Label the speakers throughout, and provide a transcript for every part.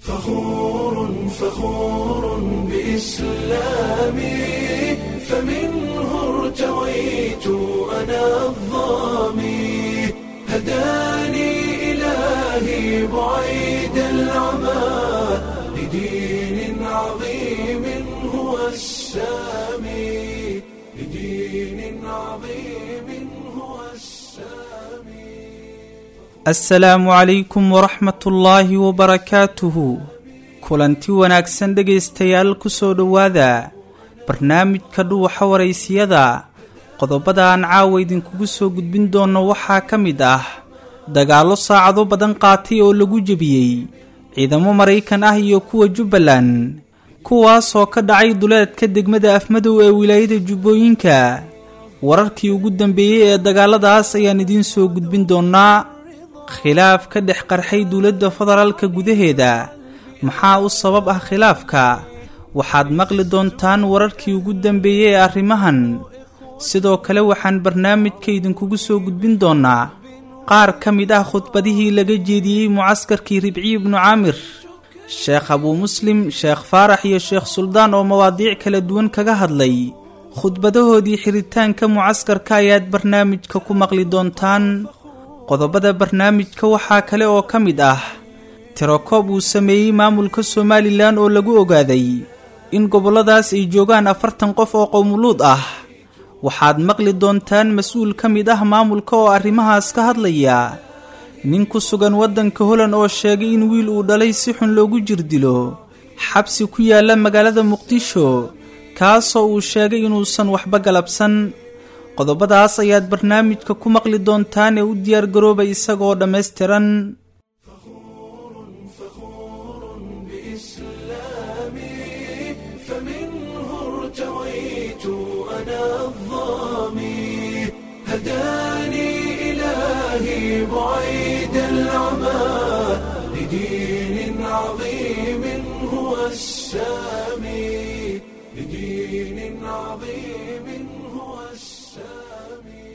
Speaker 1: فخور فخور بإسلامي فمنه ارتويت أنا الظامي هداني إلهي بعيد العمى لدين عظيم هو السامي لدين عظيم هو السامي
Speaker 2: assalaamu calaykum waraxmatullaahi wabarakaatuhu kulanti wanaagsan dhegaystayaal ku soo dhowaada barnaamijka dhuwaxa waraysiyada qodobada aan caawa idinkugu soo gudbin doono waxaa ka mid ah dagaallo saacado badan qaatay oo lagu jebiyey ciidamo maraykan ah iyo kuwa jubbaland kuwaasoo ka dhacay duleedka degmada afmadow ee wilaayada jubbooyinka wararkii ugu dambeeyey ee dagaaladaas ayaan idiin soo gudbin doonaa khilaaf ka dhex qarxay dowladda federaalka gudaheeda maxaa u sabab ah khilaafka waxaad maqli doontaan wararkii ugu dambeeyey ee arrimahan sidoo kale waxaan barnaamijka idinkugu soo gudbin doonaa qaar ka mid ah khudbadihii laga jeediyey mucaskarkii ribciyi ibnu caamir sheekh abuu muslim sheekh faarax iyo sheekh suldaan oo mawaadiic kala duwan kaga hadlay khudbadahoodii xiritaanka mucaskarka ayaad barnaamijka ku maqli doontaan qodobada barnaamijka waxaa kale oo ka mid ah tirokoob uu sameeyey maamulka somalilan oo lagu ogaaday in gobolladaas ay joogaan afartan qof oo qowmuluud ah waxaad maqli doontaan mas-uul ka mid ah maamulka oo arrimahaas ka hadlaya nin ku sugan waddanka holand oo sheegay in wiil uu dhalay si xun loogu jirdilo xabsi ku yaalla magaalada muqdisho kaasoo uu sheegay inuusan waxba galabsan qodobadaas ayaad barnaamijka ku maqli doontaan ee u diyaargaroobay isagoo dhammaystiran
Speaker 1: بإسلامي فمنه ارتويت أنا الظامي هداني إلهي بعيد العمى لدين عظيم هو السامي لدين عظيم هو السامي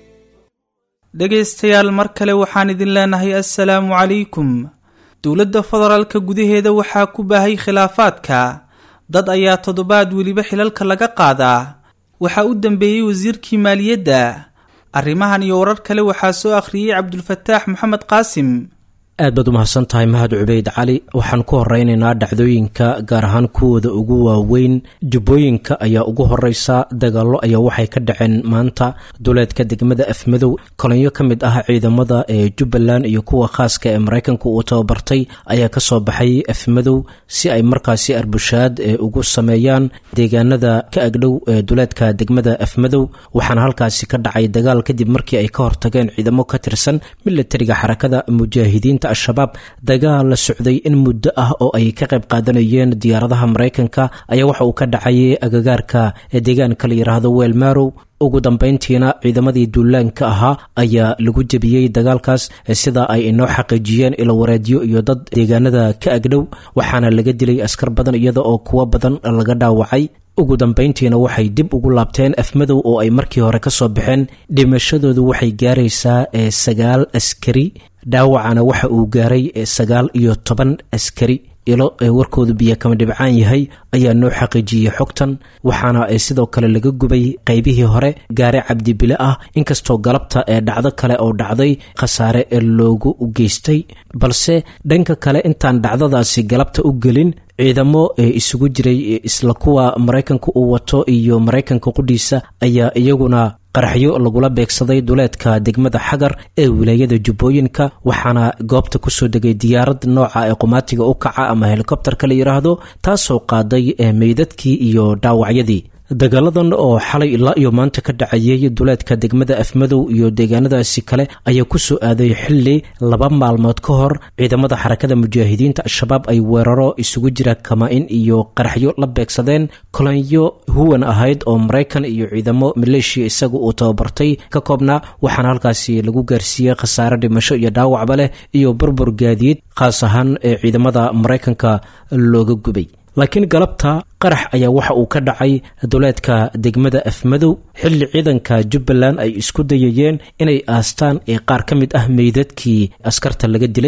Speaker 2: dhegaystayaal mar kale waxaan idin leenahay assalaamu calaykum dowladda federaalka gudaheeda waxaa ku baahay khilaafaadka dad ayaa toddobaad weliba xilalka laga qaadaa waxaa u dambeeyey wasiirkii maaliyadda arrimahan iyo warar kale waxaa soo akhriyey cabdulfataax maxamed qaasim
Speaker 3: aad baad u mahadsan tahay mahad cubeyd cali waxaan ku horeynaynaa dhacdooyinka gaar ahaan kuwooda ugu waaweyn jubbooyinka ayaa ugu horeysa dagaallo ayaa waxay ka dhaceen maanta duleedka degmada afmadow kolonyo ka mid ah ciidamada ee jubbaland iyo kuwa khaaska ee maraykanka uu tababartay ayaa kasoo baxay afmadow si ay markaasi arbushaad ee ugu sameeyaan deegaanada ka agdhow ee duleedka degmada afmadow waxaana halkaasi ka dhacay dagaal kadib markii ay ka hortageen ciidamo ka tirsan milatariga xarakada mujaahidiinta al-shabaab dagaal la socday in muddo ah oo ay ka qayb qaadanayeen diyaaradaha maraykanka ayaa waxa uu ka dhacay agagaarka deegaanka la yidhaahdo weelmarow ugu dambeyntiina ciidamadii duulaanka ahaa ayaa lagu jebiyey dagaalkaas sida ay inoo xaqiijiyeen ilowareedyo iyo dad deegaanada ka agdhow waxaana laga dilay askar badan iyada oo kuwo badan laga dhaawacay ugu dambeyntiina waxay dib ugu laabteen afmadow oo ay markii hore ka soo baxeen dhimashadoodu waxay gaaraysaa sagaal askari dhaawacana waxa uu gaaray sagaal iyo toban askari ilo ee warkoodu biyo kama dhibcaan yahay ayaa noo xaqiijiyey xogtan waxaana sidoo kale laga gubay qaybihii hore gaare cabdibile ah inkastoo galabta ee dhacdo kale oo dhacday khasaare ee loogu geystay balse dhanka kale intaan dhacdadaasi galabta u gelin ciidamo ee isugu jiray isla kuwa maraykanka uu wato iyo maraykanka qudhiisa ayaa iyaguna qaraxyo lagula beegsaday duleedka degmada xagar ee wilaayada jubbooyinka waxaana goobta kusoo degay diyaarad nooca ee qumaatiga u kaca ama helikobterka la yidhaahdo taasoo qaaday meydadkii iyo dhaawacyadii dagaaladan oo xalay ilaa iyo maanta ka dhacayay duleedka degmada afmadow iyo deegaanadaasi kale ayaa kusoo aaday xili laba maalmood ka hor ciidamada xarakada mujaahidiinta al-shabaab ay weeraro isugu jira kama-in iyo qaraxyo la beegsadeen kolonyo huwan ahayd oo maraykan iyo ciidamo maleeshiya isaga uu tababartay ka koobnaa waxaana halkaasi lagu gaarsiiyey khasaare dhimasho iyo dhaawacba leh iyo burbur gaadiid khaas ahaan ee ciidamada maraykanka looga gubay laakiin galabta qarax ayaa waxa uu ka dhacay duleedka degmada afmadow xilli ciidanka jubbaland ay isku dayayeen inay aastaan ee qaar ka mid ah meydadkii askarta laga dilay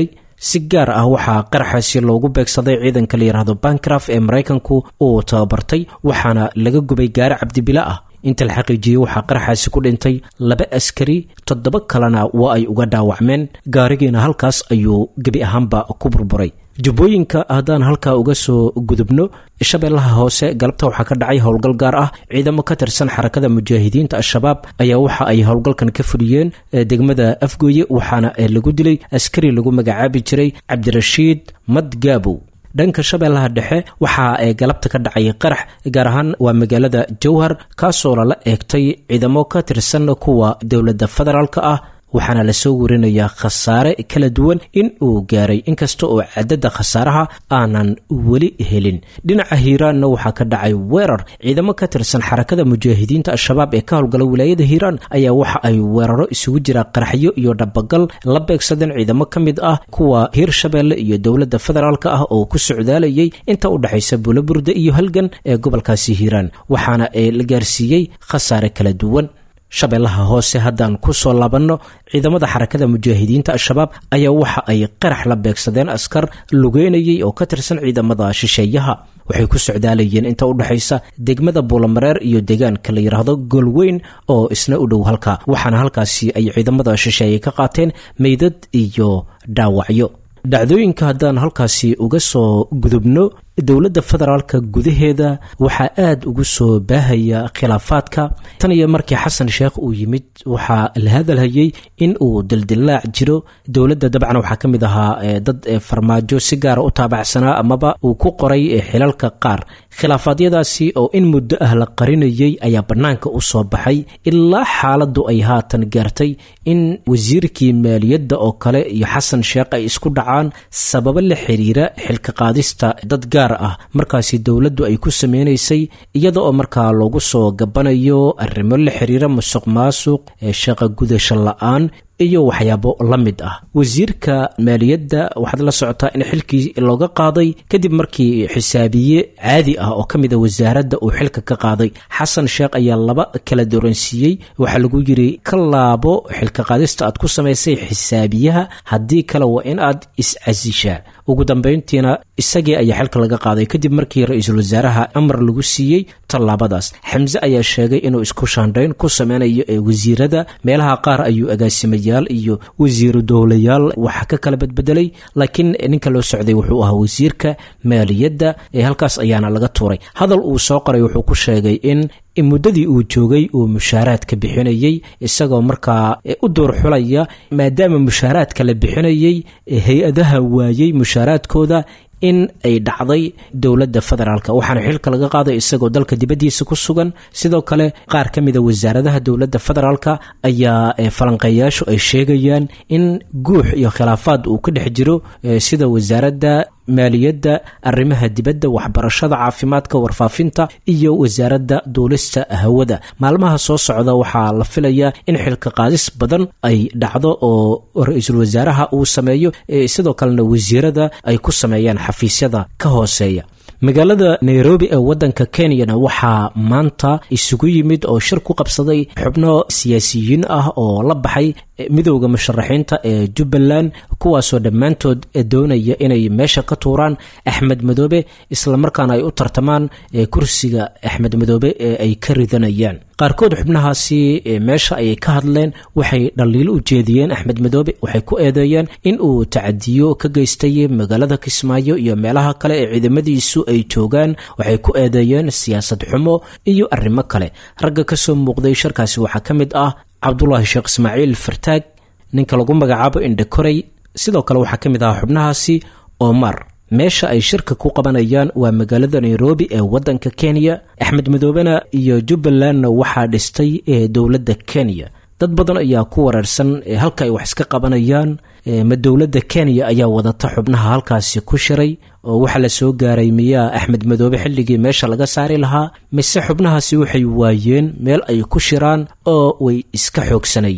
Speaker 3: si gaar ah waxaa qaraxaasi loogu beegsaday ciidanka la yidhaahdo bankraf ee maraykanku uu tababartay waxaana laga gubay gaari cabdibila ah inta la xaqiijiyey waxaa qaraxaasi ku dhintay laba askari toddoba kalena waa ay uga dhaawacmeen gaarigiina halkaas ayuu gebi ahaanba ku burburay jubbooyinka haddaan halkaa uga soo gudubno shabeellaha hoose galabta waxaa ka dhacay howlgal gaar ah ciidamo ka tirsan xarakada mujaahidiinta al-shabaab ayaa waxa ay howlgalkan ka fuliyeen degmada afgooye waxaana lagu dilay askari lagu magacaabi jiray cabdirashiid madgaabow dhanka shabeellaha dhexe waxaa ee galabta ka dhacay qarax gaar ahaan waa magaalada jowhar kaasoo lala eegtay ciidamo ka tirsan kuwa dowladda federaalk ah waxaana lasoo warinayaa khasaare kala duwan in uu gaaray inkasta oo cadadda khasaaraha aanan weli helin dhinaca hiiraanna waxaa ka dhacay weerar ciidamo ka tirsan xarakada mujaahidiinta al-shabaab ee ka howlgala wilaayada hiiraan ayaa waxa ay weeraro isugu jira qaraxyo iyo dhabagal la beegsadeen ciidamo ka mid ah kuwa hiirshabeelle iyo dowladda federaalk ah oo ku socdaalayay inta u dhexaysa buulaburda iyo halgan ee gobolkaasi hiiraan waxaana la gaarsiiyey khasaare kala duwan shabeellaha hoose haddaan ku soo laabanno ciidamada xarakada mujaahidiinta al-shabaab ayaa waxa ay qarax la beegsadeen askar lugeynayay oo ka tirsan ciidamada shisheeyaha waxay ku socdaalayeen inta u dhexaysa degmada buulamareer iyo deegaanka la yidhaahdo golweyn oo isna u dhow halka waxaana halkaasi ay ciidamada shisheeye ka qaateen meydad iyo dhaawacyo dhacdooyinka haddaan halkaasi uga soo gudubno dowladda federaalka gudaheeda waxaa aada ugu soo baahaya khilaafaadka tan iyo markii xasan sheekh uu yimid waxaa la hadalhayey in uu dildilaac jiro dowladda dabcan waxaa ka mid ahaa dad farmaajo si gaara u taabacsanaa amaba uu ku qoray xilalka qaar khilaafaadyadaasi oo in muddo ah la qarinayay ayaa bannaanka u soo baxay ilaa xaaladdu ay haatan gaartay in wasiirkii maaliyadda oo kale iyo xasan sheekh ay isku dhacaan sababo la xiriira xilka qaadista dad gaar ah markaasi dowladdu ay ku sameynaysay iyada oo markaa loogu soo gabanayo arrimo la xiriira musuq maasuq ee shaqa gudasho la-aan iyo waxyaabo la mid ah wasiirka maaliyadda waxaad la socotaa in xilkii looga qaaday kadib markii xisaabiye caadi ah oo ka mid a wasaaradda uu xilka ka qaaday xasan sheekh ayaa laba kala dooransiiyey waxaa lagu yiri ka laabo xilka qaadista aad ku samaysay xisaabiyaha haddii kale waa in aad is-casishaa ugu dambayntiina isagii ayaa xilka laga qaaday kadib markii ra-iisul wasaaraha amar lagu siiyey tallaabadaas xamse ayaa sheegay inuu isku shaandhayn ku sameynayo ee wasiirada meelaha qaar ayuu agaasimayaal iyo wasiiru dowlayaal waxa ka kala badbedelay laakiin ninka loo socday wuxuu ahaa wasiirka maaliyadda ee halkaas ayaana laga tuuray hadal uu soo qoray wuxuu ku sheegay in muddadii uu joogay uu mushaaraadka bixinayey isagoo markaa u door xulaya maadaama mushaaraadka la bixinayey hay-adaha waayey mushaaraadkooda in ay dhacday dowladda federaalk waxaana xilka laga qaaday isagoo dalka dibaddiisa ku sugan sidoo kale qaar ka mida wasaaradaha dowladda federaalk ayaa falanqeeyaashu ay sheegayaan in guux iyo khilaafaad uu ka dhex jiro sida wasaaradda maaliyadda arrimaha dibadda waxbarashada caafimaadka warfaafinta iyo wasaaradda duulista hawada maalmaha soo socda waxaa la filayaa in xilka qaadis badan ay dhacdo oo ra-iisul wasaaraha uu sameeyo sidoo kalena wasiirada ay ku sameeyaan xafiisyada ka hooseeya magaalada nairobi ee wadanka kenyana waxaa maanta isugu yimid oo shir ku qabsaday xubno siyaasiyiin ah oo la baxay midowda musharaxiinta ee jubbaland kuwaasoo dhammaantood doonaya inay meesha ka tuuraan axmed madoobe islamarkaana ay u tartamaan kursiga axmed madoobe ee ay ka ridanayaan qaarkood xubnahaasi meesha ayay ka hadleen waxay dhaliilo u jeediyeen axmed madoobe waxay ku eedeeyeen in uu tacadiyo ka geystay magaalada kismaayo iyo meelaha kale ee ciidamadiisu ay joogaan waxay ku eedeeyeen siyaasad xumo iyo arrimo kale ragga kasoo muuqday sharkaasi waxaa ka mid ah cabdulaahi sheekh ismaaciil fartaag ninka lagu magacaabo indhakorey sidoo kale waxaa ka mid ahaa xubnahaasi omar meesha ay shirka ku qabanayaan waa magaalada nairobi ee wadanka kenya axmed madoobena iyo jubbalandna waxaa dhistay ee dowladda kenya dad badan ayaa ku wareersan halka ay wax iska qabanayaan ma dowladda kenya ayaa wadata xubnaha halkaasi ku shiray oo waxaa la soo gaaray miyaa axmed madoobe xilligii meesha laga saari lahaa mise xubnahaasi waxay waayeen meel ay ku shiraan oo way iska xoogsanayaan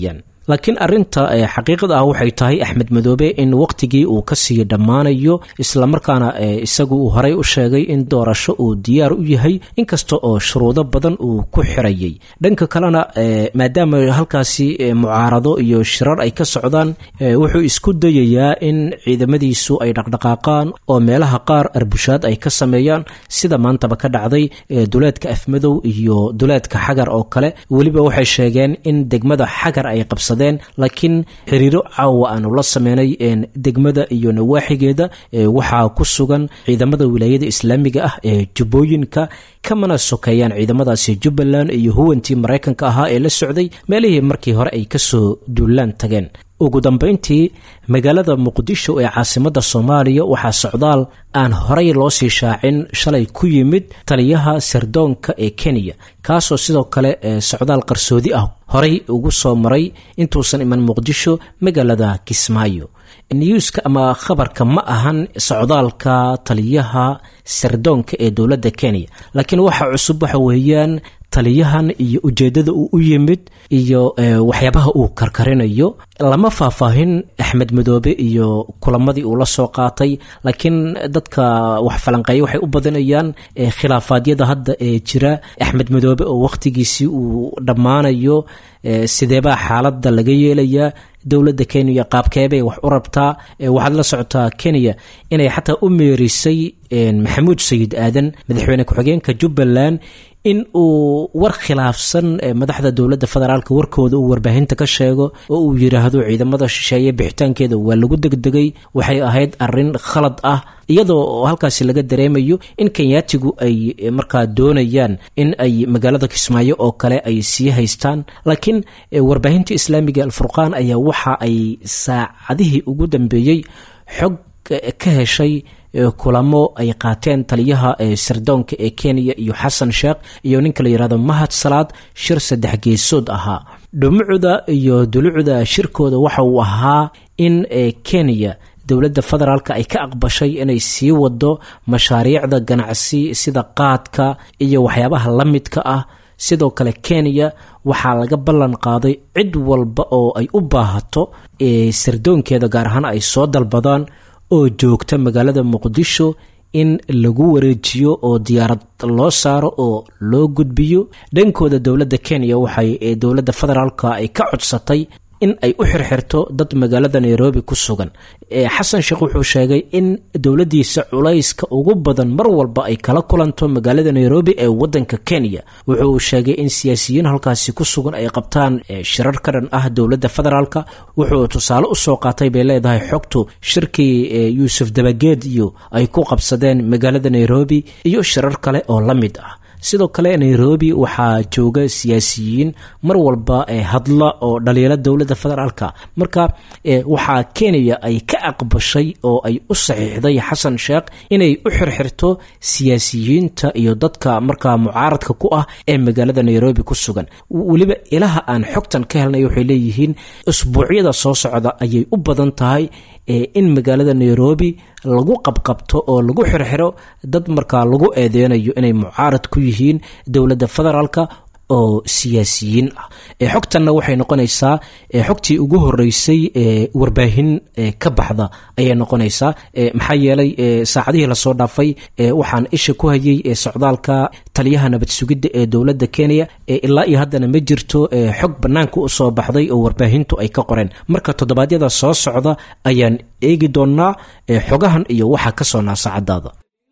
Speaker 3: laakiin arinta xaqiiqada ah waxay tahay axmed madoobe in waqtigii uu kasii dhammaanayo islamarkaana isagu uu horey u sheegay in doorasho uu diyaar u yahay inkasta oo shuruudo badan uu ku xirayay dhanka kalena maadaama halkaasi mucaarado iyo shirar ay ka socdaan wuxuu isku dayayaa in ciidamadiisu ay dhaqdhaqaaqaan oo meelaha qaar arbushaad ay ka sameeyaan sida maantaba ka dhacday duleedka afmadow iyo duleedka xagar oo kale weliba waxay sheegeen in degmada xagar ay qabsadeen laakiin xiriiro caawa aanu la sameynay degmada iyo nawaaxigeeda waxaa ku sugan ciidamada wilaayada islaamiga ah ee jubbooyinka kamana sokeeyaan ciidamadaasi jubbaland iyo huwantii maraykanka ahaa ee la socday meelihii markii hore ay kasoo duulaan tageen ugu dambeyntii magaalada muqdisho ee caasimadda soomaaliya waxaa socdaal aan horey loo sii shaacin shalay ku yimid taliyaha sirdoonka ee kenya kaasoo sidoo kale socdaal qarsoodi ah horey ugu soo maray intuusan iman muqdisho magaalada kismaayo newska ama khabarka ma ahan socdaalka taliyaha sirdoonka ee dowladda kenya laakiin waxa cusub waxa weeyaan taliyahan iyo ujeeddada uu u yimid iyo waxyaabaha uu karkarinayo lama faahfaahin axmed madoobe iyo kulamadii uu la soo qaatay laakiin dadka wax falanqeeya waxay u badinayaan khilaafaadyada hadda ee jira axmed madoobe oo wakhtigiisii uu dhammaanayo sideebaa xaaladda laga yeelayaa dowladda kenya qaabkeebay wax u rabtaa waxaad la socotaa kenya inay xataa u meerisay maxamuud sayid aadan madaxweyne ku-xigeenka jubbaland in uu war khilaafsan madaxda dowladda federaalk warkooda uu warbaahinta ka sheego oo uu yidhaahdo ciidamada shisheeye bixitaankeeda waa lagu degdegay waxay ahayd arin khalad ah iyadoo halkaasi laga dareemayo in kenyaatigu ay markaa doonayaan in ay magaalada kismaayo oo kale ay sii haystaan laakiin warbaahinta islaamiga alfurqaan ayaa waxa ay saacadihii ugu dambeeyey xog ka heshay kulamo ay qaateen taliyaha sirdoonka ee kenya iyo xasan sheekh iyo ninka la yihahdo mahad salaad shir saddex geesood ahaa dhumucda iyo dulucda shirkooda waxa uu ahaa in kenya dowladda federaalk ay ka aqbashay inay sii wado mashaariicda ganacsi sida qaadka iyo waxyaabaha la midka ah sidoo kale kenya waxaa laga ballan qaaday cid walba oo ay u baahato sirdoonkeeda gaar ahaan ay soo dalbadaan oo joogta magaalada muqdisho in lagu wareejiyo oo diyaarad loo saaro oo loo gudbiyo dhankooda dowladda kenya waxay dowladda federaalka ay ka codsatay in ay u xirxirto dad magaalada nairobi ku sugan xasan sheekh wuxuu sheegay in dowladdiisa culayska ugu badan mar walba ay kala kulanto magaalada nairobi ee wadanka kenya wuxuu sheegay in siyaasiyiin halkaasi ku sugan ay qabtaan shirar ka dhan ah dowladda federaalk wuxuu tusaale usoo qaatay bay leedahay xogtu shirkii yuusuf dabageed iyo ay ku qabsadeen magaalada nairobi iyo shirar kale oo la mid ah sidoo kale nairobi waxaa jooga siyaasiyiin mar walba hadla oo dhaliila dowladda federaalka marka waxaa kenya ay ka aqbashay oo ay u saxiixday xasan sheekh inay u xirxirto siyaasiyiinta iyo dadka markaa mucaaradka ku ah ee magaalada nairobi ku sugan weliba ilaha aan xogtan ka helnay waxay leeyihiin usbuucyada soo socda ayay u badan tahay in magaalada nairobi lagu qabqabto oo lagu xirxiro dad markaa lagu eedeynayo inay mucaarad ku yihiin dowladda federaalk oo siyaasiyiin ah xogtanna waxay noqonaysaa xogtii ugu horeysay warbaahin ka baxda ayay noqonaysaa maxaa yeelay saacadihii lasoo dhaafay waxaan isha ku hayay socdaalka taliyaha nabad sugidda ee dowladda kenya ilaa iyo haddana ma jirto xog bannaanka u soo baxday oo warbaahintu ay ka qoreen marka toddobaadyada soo socda ayaan eegi doonaa xogahan iyo waxaa ka soo naasacadaada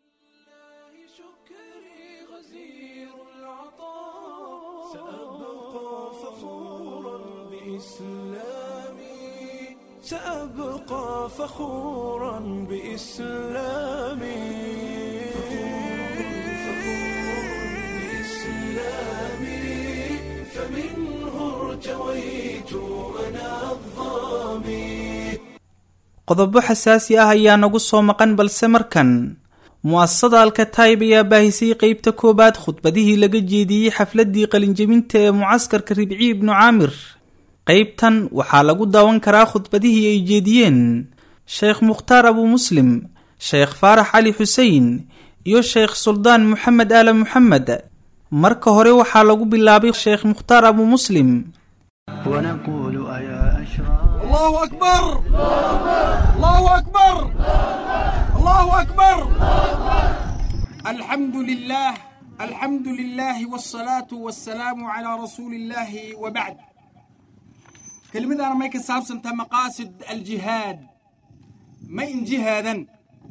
Speaker 1: سأبقى فخورا بإسلامي فمنه ارتويت أنا الظامي
Speaker 2: qodobo xasaasi ah ayaa nagu soo maqan balse markan mu-asasada alkataib ayaa baahisay qeybta koowaad khudbadihii laga jeediyey xafladii qalinjebinta ee mucaskarka ribci ibnu caamir qeybtan waxaa lagu daawan karaa khudbadihii ay jeediyeen sheekh mukhtaar abu muslim sheekh faarax cali xusein iyo sheekh suldaan moxamed aala moxamed marka hore waxaa lagu bilaabay sheekh mukhtaar abu muslim
Speaker 4: ونقول أيا الله أكبر الله أكبر الله أكبر الحمد لله الحمد لله والصلاة والسلام على رسول الله وبعد كلمة أنا ما يكسب سنت مقاصد الجهاد ما إن جهادا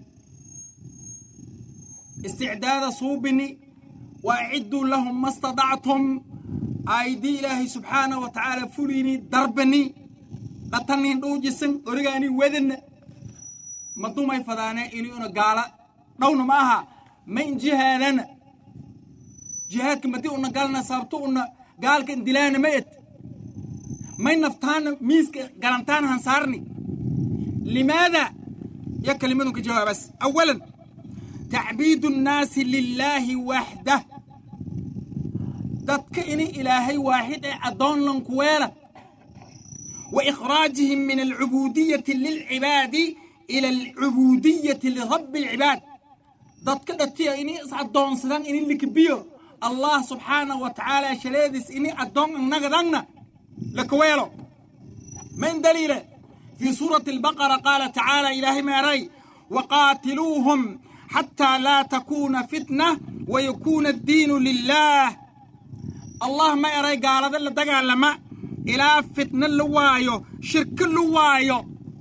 Speaker 4: استعداد صوبني وأعدوا لهم ما استطعتم أيدي إلهي سبحانه وتعالى فليني دربني قتلني دوجسن أرجعني وذن ما دوما يفضانا إني أنا قال دون معها ما إن جهادنا جهادك ما دي أنا قالنا صابتو أنا قال كن دلانا ميت ما نفتان ميسك قرنتان هنصارني لماذا يا كلمتك جواب بس أولا تعبيد الناس لله وحده dadka ini ilaahay waaxid ee addoon lanku weela wa ikhraajihim min alcubuudiyati lilcibaadi ila alcubuudiyati lirabbi alcibaad dadka dhatiya ini is addoonsadan ini likbiyo allah subxaanahu wa tacaala shaleediis ini addoon innagadangna lakaweelo من دليله في سورة البقرة قال تعالى إلهي ماري وقاتلوهم حتى لا تكون فتنة ويكون الدين لله الله ما يري قال ذا اللي لما إلى فتنة اللوايو شرك اللوايو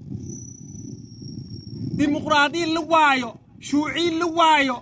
Speaker 4: ديمقراطية اللوايو شيوعي اللوايو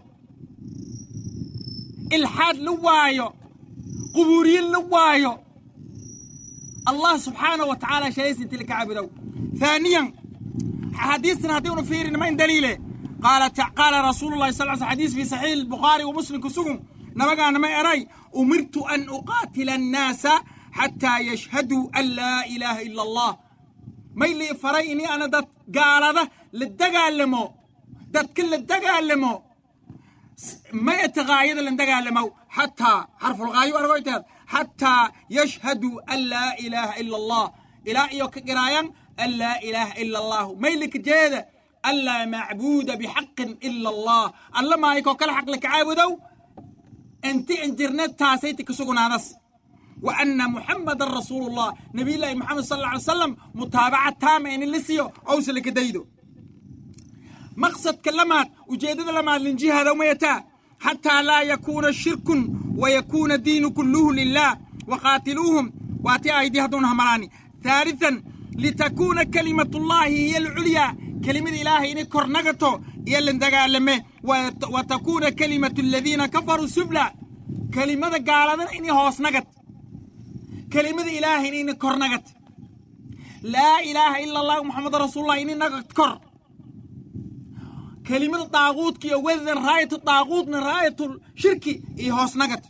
Speaker 4: إلحاد اللوايو قبوري اللوايو الله سبحانه وتعالى شيء تلك عبده ثانيا حديثنا هديون فيرين ما دليله قال قال رسول الله صلى الله عليه وسلم حديث في صحيح البخاري ومسلم كسوم نبقى أنا ما أري أمرت أن أقاتل الناس حتى يشهدوا أن لا إله إلا الله ما اللي فريني أنا دت قال هذا للدقالمو دت كل الدقالمو ما يتغاير اللي دقالمو حتى حرف الغاية أرغويتها حتى يشهدوا أن لا إله إلا الله إلى إيوك قرايا أن لا إله إلا الله ما يلك جيدة ألا معبود بحق إلا الله الله ما يكو كل حق لك عابدو انت انترنت تاسيتك سقنا نص وأن محمد رسول الله نبي الله محمد صلى الله عليه وسلم متابعة تامة إن اللي سيو أوصلك ديدو مقصد كلمات وجيدة لما لنجي هذا وميتا حتى لا يكون شرك ويكون الدين كله لله وقاتلوهم واتي أيديها دونها مراني ثالثا لتكون كلمة الله هي العليا كلمة إله إن كرنغتو يلن لمه وتكون كلمة الذين كفروا سفلى كلمة قال إني هوس نغت كلمة إله إني كرنغت لا إله إلا الله محمد رسول الله إني نغت كر كلمة الطاغوت كي وذن راية الطاغوت من راية الشرك إيه هوس نغت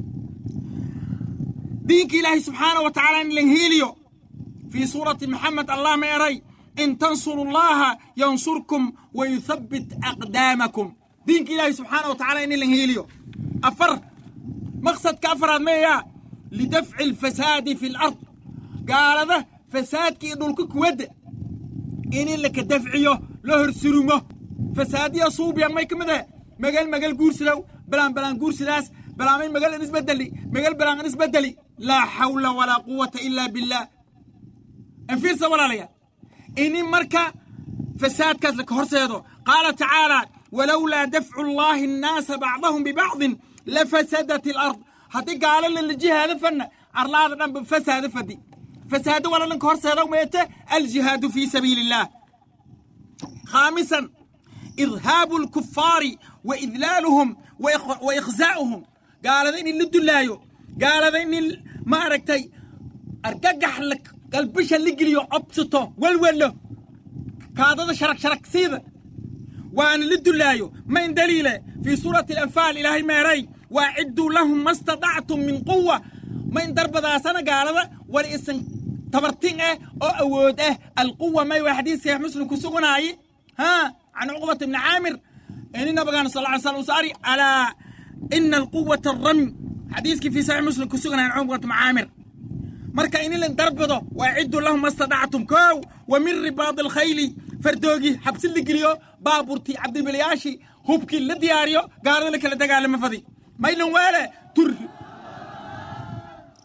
Speaker 4: دينك إلهي سبحانه وتعالى إن لنهيليو في سورة محمد الله ما يري إن تنصروا الله ينصركم ويثبت أقدامكم دينك إلهي سبحانه وتعالى إن لنهيليو أفر مقصد كأفر ما لدفع الفساد في الأرض قال هذا فساد كي يدولك ود إن لك دفعيه له سرمه فساد يصوب يا ما يكمده مجال مجال قرسلو بلان بلان قرسلاس بلان مين مجال نسبة دلي مجال بلان نسبة دلي لا حول ولا قوة إلا بالله انفيرسا ولا ليا إني مركا فساد كذلك هرسيدو قال تعالى ولولا دفع الله الناس بعضهم ببعض لفسدت الأرض هتي قال للجهة هذا فن أرلا هذا فساد فدي فساد ولا لنك هرسيدو ميته الجهاد في سبيل الله خامسا إرهاب الكفار وإذلالهم وإخ... وإخزاؤهم قال ذا إني لدلايو قال ذا إني ما أركتي أرققح لك قلبش اللي قليو عبسطو والولو كاذا شرك شرك سيدة وأنا لدلايو من دليله في سورة الأنفال إلهي ماري وأعدوا لهم ما استطعتم من قوة من درب ذا سنة قال ذا ولإسن تبرتين إيه أو أود إيه القوة ما يوحديث يا مسلم كسوغناي ها عن عقبة بن عامر إن بقى صلى الله عليه وسلم ساري على إن القوة الرمي حديثك في صحيح مسلم كسوغنا عن عقبة بن عامر مركا إن لن دربضه وأعدوا لهم ما استطعتم كو ومن رباط الخيل فردوغي حبس اللي قليو بابورتي عبد البلياشي هوبكي اللي دياريو قال لك اللي دقال مفضي ما يلون ولا تر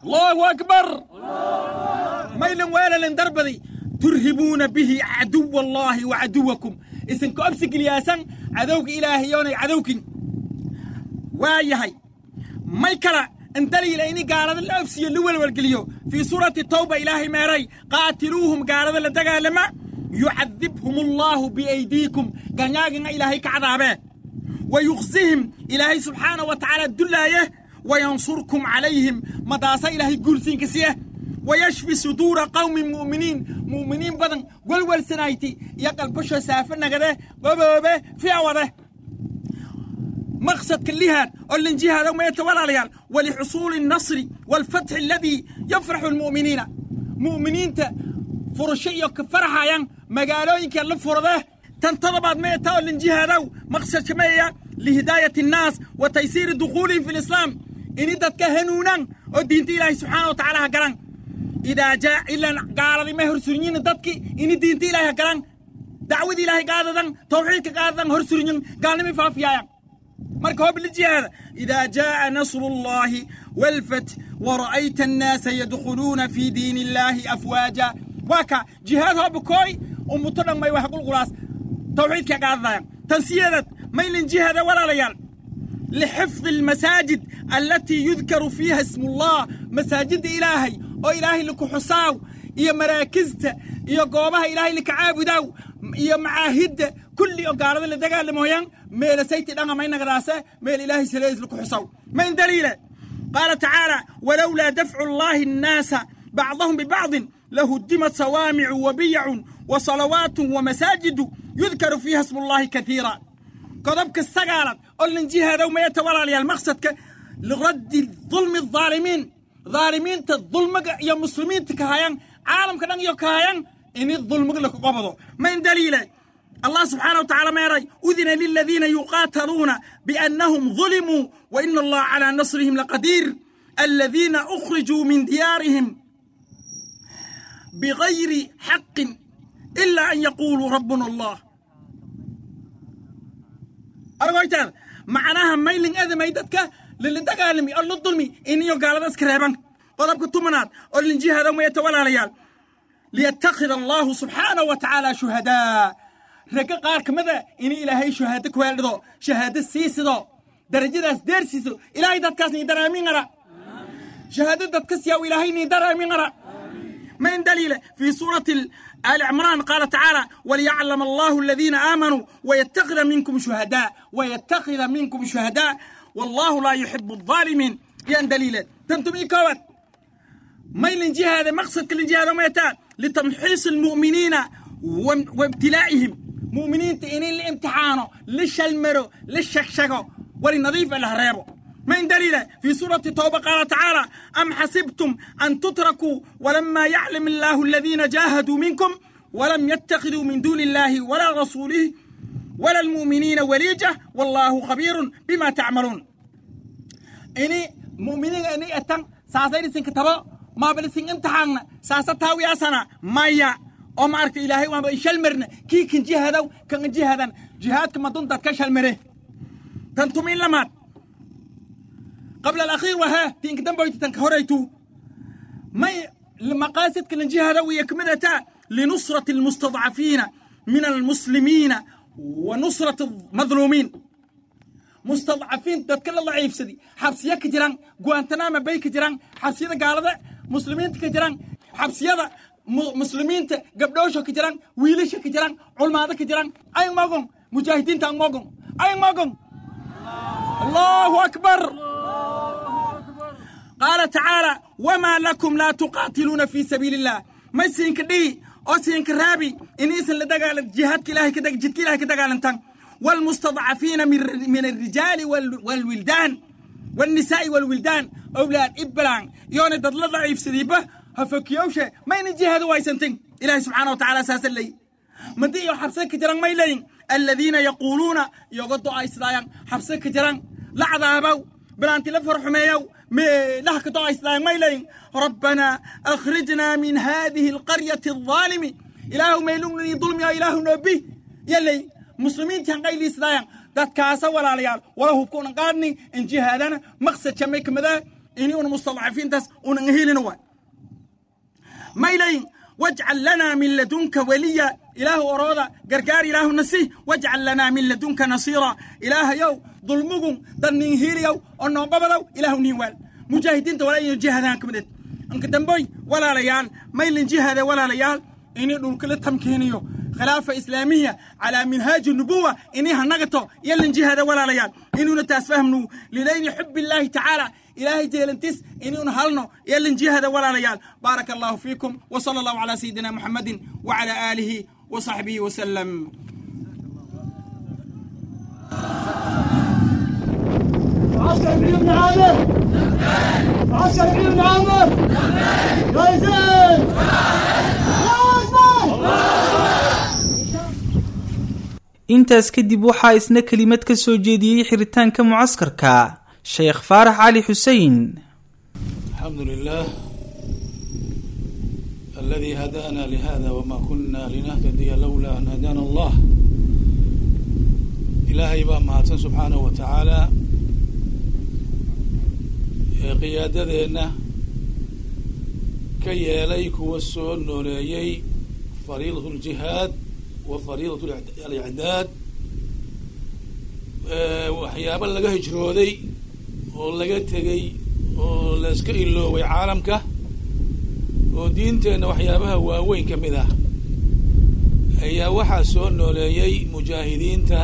Speaker 4: allahu akbar maylan weelalin darbadi turhibuuna bihi caduwa allaahi wa caduwakum isinka obsi geliyaasan cadowga ilaahayoonay cadowkin waa yahay may kala in daliila ini gaalada la obsiyo la welwelgeliyo fii suurati tawba ilaahay meeray qaatiluuhum gaalada la dagaalama yucadibhum allaahu biaydiikum ganyaagina ilaahay ka cadaabee wa yuqsihim ilaahay subxaana wa tacaala dullaaye wa yansurkum calayhim madaasa ilaahay guursiinka siye wa yashfi suduura qawmin mu'miniin mu'miniin badan welwelsanayti iyo qalbasho saafe nagade goboobe fiawade مقصد كلها والانجهاد ما يتولى ولحصول النصر والفتح الذي يفرح المؤمنين مؤمنين فرشية كفرحة ين مقالوين كان فرده تنتظبت ما يتولى الانجهاد مقصد كمية لهداية الناس وتيسير دخولهم في الإسلام إن إدت كهنونا ودين الله سبحانه وتعالى هكران إذا جاء إلا قال لي مهر سرنين دتك إن دين الله هكران دعوة الله قادة توحيدك قادة هر سرنين قال لي فافيا marka hoo bilijihaada idaa jaaa nasru اllahi wاlfat wara'ayta annaasa yadkhuluuna fii diin illaahi afwaaja waa ka jihaad hoo bukooy ummuto dhan may wax qulqulaas tawxiidka qaadadayan tansiyadeed maylin jihaada walaalayaal lixifdi almasaajid allatii yudkaru fiiha ismu ullah masaajidda ilaahay oo ilaahay laku xusaaw iyo maraakista iyo goobaha ilaahay laka caabudaw iyo macaahidda kulli oo gaalada la dagaalamoyaan ميل سيتي دغا ما نغراسه ميل إلهي سليز لك حصو من دليله قال تعالى ولولا دفع الله الناس بعضهم ببعض لهدمت صوامع وبيع وصلوات ومساجد يذكر فيها اسم الله كثيرا قضبك السقالة قل نجيها لو ما يتولى لي المقصد لرد الظلم الظالمين ظالمين الظلم يا مسلمين تكهايان عالم كدن يكهايان إن الظلم لك قبضوا من دليله الله سبحانه وتعالى ما يرى أذن للذين يقاتلون بأنهم ظلموا وإن الله على نصرهم لقدير الذين أخرجوا من ديارهم بغير حق إلا أن يقولوا ربنا الله أرغويت هذا معناها ميلين هذا ما يدتك للي دقالمي أو للظلمي إني يقال ذا سكريبان قضبك التمنات أو لنجي هذا ما يتولى ريال ليتخذ الله سبحانه وتعالى شهداء ragga qaar ka mida inay ilaahay shahaado ku heeldhido shahaado siisido darajadaas deersiiso ilaahay dadkaas nii daraamin qara shahaado dadkas yaw ilaahay nii daraamin qara من دليل في سورة آل عمران قال تعالى وليعلم الله الذين آمنوا ويتخذ منكم شهداء ويتخذ منكم شهداء والله لا يحب الظالمين ين دليل تنتمي كوت ميل جهة هذا مقصد كل جهة ما يتال لتمحيص المؤمنين وابتلائهم مؤمنين تئنين لامتحانه للشلمرو للشكشكو ولنظيف الهريبو من دليل في سورة التوبة قال تعالى أم حسبتم أن تتركوا ولما يعلم الله الذين جاهدوا منكم ولم يتخذوا من دون الله ولا رسوله ولا المؤمنين وليجة والله خبير بما تعملون إني مؤمنين إني أتن ساسين سنكتبا ما بلسين امتحان ساستاوي أسنا مايا oo ma aragta ilaahay waanba ishal marna kii kan jihadow kan jihadan jihaadka ma duntaad ka shalmare tan tumin lamaad qabla alakhiir wahaa tinka damboyti tanka horaytu may maqaasidka lan jihadow iyo kamidata linusrati almustadcafiina min almuslimiina wa nusrati almadluumiin mustadcafiin dadka la laciifsadi xabsiya ka jiraan guantanama bay ka jiraan xabsiyada gaalada muslimiinta ka jiraan xabsiyada muslimiinta gabdhoosha ka jiraan wiilasha ka jiraan culmaado ka jiraan ay magon mujaahidiinta ang magon ay magon allahu akbar qaala tacaala wamaa lakum laa tuqaatiluuna fii sabiili illah may siinka dhihi oo siinka raabi inaysan la dagaalan jihaadka ilahay jidka ilahay ka dagaalantan والمستضعفين من من الرجال والولدان والنساء والولدان أولاد إبلان يوني دد ضعيف سديبه هفكيوشة ما ينجي هذا وايسنتين إلهي سبحانه وتعالى أساس اللي مدي حبسك كجران ما يلين الذين يقولون يغضوا أيسلايان حبسك كجران لا عذابو بلانتي لفرح ميو مي لهك دو أيسلايان ما يلين ربنا أخرجنا من هذه القرية الظالم إله ما يلومني ظلم يا إله نبي يلي مسلمين كان قايل إسلايان داد كاسا ولا ليال ولا هو بكون قادني إن جهادنا مقصد شميك مذا ini un mustadcafiintaas unan helina waay maylayin wajcal lanaa min ladunka weliya ilaahu orooda gargaar ilaahuna si wajcal lanaa min ladunka nasiira ilaahayow dulmugun dannin hiiliyow oo noonqobadow ilaahu niin waal mujaahidiinta walaa iyo jihadaan ka mideed anka damboy walaalayaal maylin jihade walaalayaal ini dhulkala tamkiiniyo khilaafa islaamiya calaa minhaaji nubuwa ini hanagato yalin jihada walaalayaal inuuna taas fahmnu lilayli xub illaahi tacaala ilaahay jeelantis inuuna halno yalin jihada walaalayaal baaraka allahu fiikum wasala allahu calaa sayidina muxamadin wacala aalihi وصحبه وسلم
Speaker 5: معسكر علي بن عامر معسكر علي بن عامر يا زين
Speaker 2: intaas kadib waxaa isna kelimad ka soo jeediyey xiritaanka mucaskarka sheekh faarax cali xuseen
Speaker 6: الحمد لله الذي هدانا لهذا وما كنا لنهتدي لولا أن هدانا الله إلهي baa mahadsan subxaanaه wa tacaala ee qiyaadadeenna ka yeelay kuwa soo nooleeyey fariidaة الجihaad wa fariidaة alicdaad waxyaabo laga hijrooday oo laga tegey oo la iska ilooway caalamka oo diinteenna waxyaabaha waaweyn ka mid ah ayaa waxaa soo nooleeyey mujaahidiinta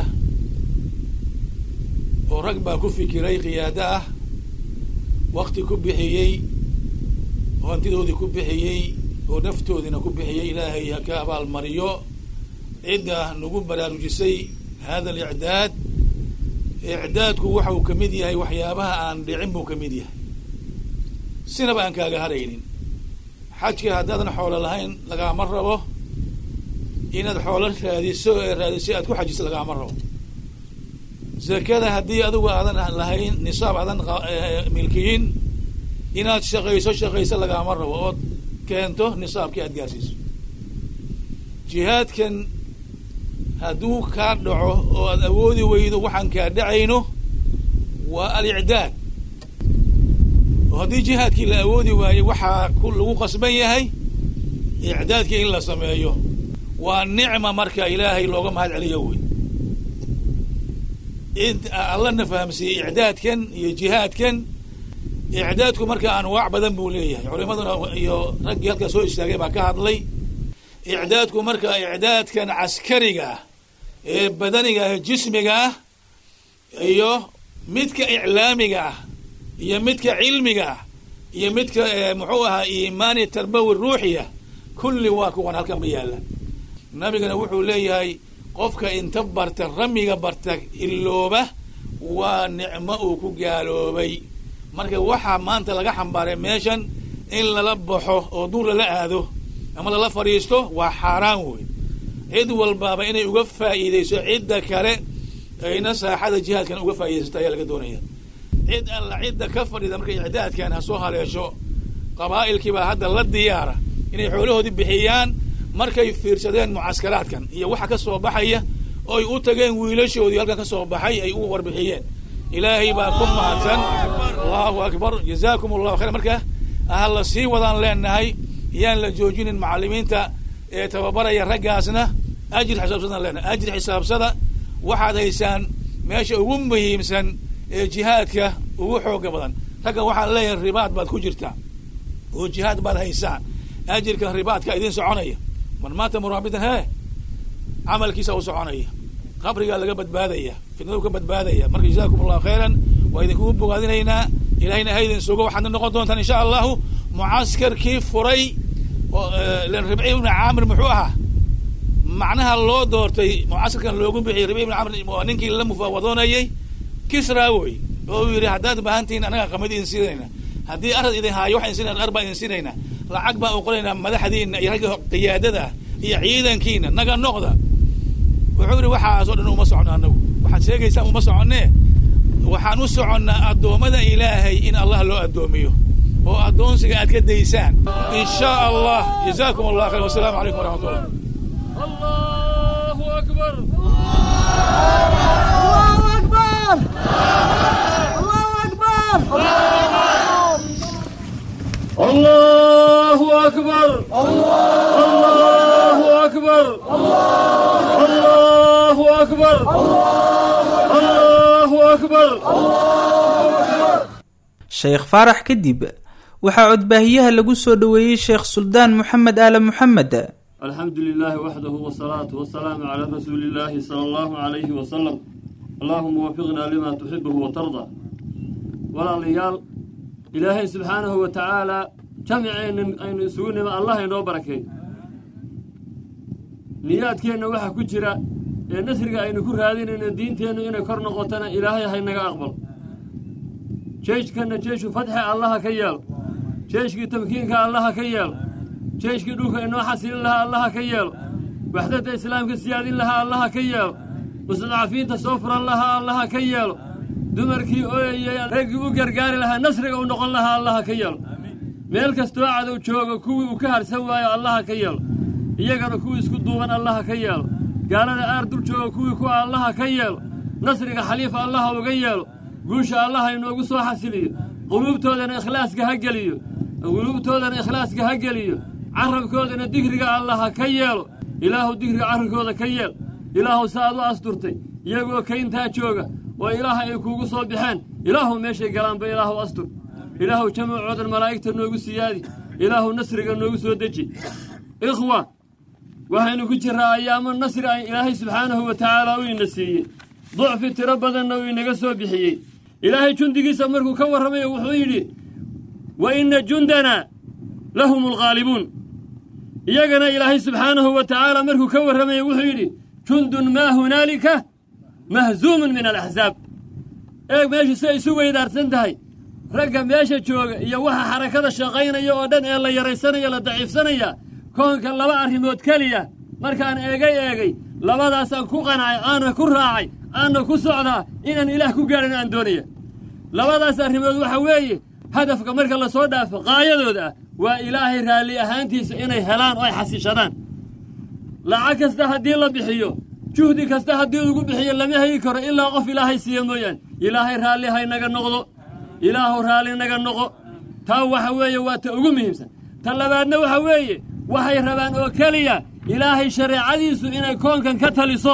Speaker 6: oo rag baa ku fikiray qiyaado ah wakti ku bixiyey oo hantidoodii ku bixiyey oo naftoodiina ku bixiyey ilaahay ha ka abaalmariyo cidda nagu baraarujisay hada alicdaad icdaadku waxa uu ka mid yahay waxyaabaha aan dhicin buu ka mid yahay sinaba aan kaaga haraynin xajka haddaadan xoolo lahayn lagaama rabo inaad xoolo raadiso ee raadiso aad ku xajiso lagaama rabo zakada haddii adigu aadan lahayn nisaab aadan milkiyin inaad shaqayso shaqayso lagaama rabo ood keento nisaabkii aad gaarsiiso jihaadkan hadduu kaa dhaco oo aad awoodi weydo waxaan kaa dhacayno waa alicdaad oo haddii jihaadkii la awoodi waayo waxaa ku lagu qasban yahay icdaadkii in la sameeyo waa nicma marka ilaahay looga mahad celiyo wey id allana fahamsiiyey icdaadkan iyo jihaadkan icdaadku marka anwaac badan buu leeyahay culimaduna iyo raggii halkaa soo istaagay baa ka hadlay icdaadku marka icdaadkan caskariga ah ee badaniga ah jismiga ah iyo midka iclaamiga ah iyo midka cilmiga ah iyo midka muxuu ahaa iimaani tarbawi ruuxiya kulli waa kuwan halkan ma yaalaan nabigana wuxuu leeyahay qofka inta barta ramiga barta ilooba waa nicmo uu ku gaaloobay marka waxaa maanta laga xambaaray meeshan in lala baxo oo duur lala aado ama lala fadhiisto waa xaaraan wey cid walbaaba inay uga faa'iidayso cidda kale ayna saaxada jihaadkan uga faa'iidaysato ayaa laga doonaya cid alla cidda ka fadhida markay icdaadkan ha soo haleesho qabaa'ilkiibaa hadda la diyaara inay xoolahoodii bixiyaan markay fiirsadeen mucaskaraadkan iyo waxa ka soo baxaya oo ay u tageen wiilashoodii halkan ka soo baxay ay u warbixiyeen ilaahay baa ku mahadsan allahu akbar jazaakum allahu khayr marka ha la sii wadaan leenahay yaan la joojinin macalimiinta ee tababaraya raggaasna ajir xisaabsadaan leenahay ajir xisaabsada waxaad haysaan meesha ugu muhiimsan ee jihaadka ugu xooga badan raggan waxaan leeyahay ribaad baad ku jirtaa oo jihaad baad haysaan ajirka ribaadka idin soconaya man maata muraabitan hee camalkiisa u soconaya qabrigaa laga badbaadaya fitnadu ka badbaadaya marka jazaakum allahu khayran waa idinkugu bogaadinaynaa ilahayna ha idin sugo waxaadna noqon doontaan insha allahu mucaskarkii furay len ribci ibni caamir muxuu ahaa macnaha loo doortay mucaskarkan loogu bixiyay ribci ibni caamir waa ninkii la mufaawadoonayay kisra wey oo uu yidhi haddaad baahantihiin anaga qamid idin siinayna haddii arad idin haayo waxaan siinayna ar baan idin siinayna lacag baan u qoraynaa madaxdiina iyo ragga qiyaadada iyo ciidankiina naga noqda wuxuu yidhi waxaasoo dhan uma socono anagu waxaad sheegaysaan uma soconee waxaan u soconnaa addoommada ilaahay in allah loo addoomiyo oo addoonsiga aad ka daysaan in shaa allah jazaakum allah khayr wasalaamu calaykum waraxmat ullah
Speaker 5: الله أكبر الله أكبر الله أكبر أكبر
Speaker 2: sheekh faarax kadib waxaa codbaahiyaha lagu soo dhoweeyey sheekh suldaan moxamed aale moxamed
Speaker 5: الحمد لله وحده والصلاة والسلام على رسول الله صلى الله عليه وسلم اللهم وفقنا لما تحبه وترضى ولا ليال إلهي سبحانه وتعالى جمعين أين سونما الله ينو بركي نيات كينا وحا كجرا نسرق أين كر هذين إن الدين تينو إن كرنا قوتنا إلهي هينك أقبل جيش كنا جيش فتح الله كيال جيش تمكينك الله كيال jeeshkii dhulka inoo xasilin lahaa allaha ka yeelo waxdadda islaamka siyaadin lahaa allaha ka yeelo mustadcafiinta soo furan lahaa allaha ka yeelo dumarkii ooyayay raggii u gargaari lahaa nasriga u noqon lahaa allaha ka yeelo meel kastoo cadow jooga kuwii uu ka harsan waayo allaha ka yeelo iyagana kuwii isku duuban allaha ka yeelo gaalada aar dul jooga kuwii kuwa allaha ka yeelo nasriga xaliifa allaha uga yeelo guusha allaha inoogu soo xasiliyo quluubtoodana ikhlaaska ha geliyo quluubtoodana ikhlaaska ha geliyo carabkoodana digriga allaha ka yeelo ilaahu digriga carabkooda ka yeel ilaahu saaad u asturtay iyagoo kayntaa jooga oo ilaaha ay kuugu soo baxeen ilaahu meeshay galaanba ilaahu astur ilaahu jamacoodan malaa'igta noogu siyaadi ilaahu nasriga noogu soo deji ikhwa waxaynu ku jirraa ayaamo nasri ay ilaahay subxaanahu wa tacaala u ina siiyey ducfi tiro badanna uu inaga soo bixiyey ilaahay jundigiisa markuu ka warramayo wuxuu yidhi wa inna jundanaa lahum alghaalibuun iyagana ilaahay subxaanahu wa tacaala markuu ka warramaya wuxuu yidhi jundun maa hunaalika mahzuumun min alaxsaab eeg meeshu siay isu weydaarsan tahay ragga meesha jooga iyo waxa xarakada shaqaynaya oo dhan ee la yaraysanaya la daciifsanaya koonka laba arrimood keliya markaan eegay eegay labadaasaan ku qancay aana ku raacay aana ku socdaa inaan ilaah ku gaadhan aan doonaya labadaas arrimood waxa weeye hadafka marka la soo dhaafo qaayadooda ah waa ilaahay raalli ahaantiisa inay helaan oo ay xasiishadaan lacag kasta haddii la bixiyo juhdi kasta haddii lagu bixiyo lama heli karo ilaa qof ilaahay siiya mooyaane ilaahay raalli haynaga noqdo ilaahu raalli naga noqo taa waxa weeye waa ta ugu muhiimsan ta labaadna waxa weeye waxay rabaan oo keliya ilaahay shareecadiisu inay koonkan ka taliso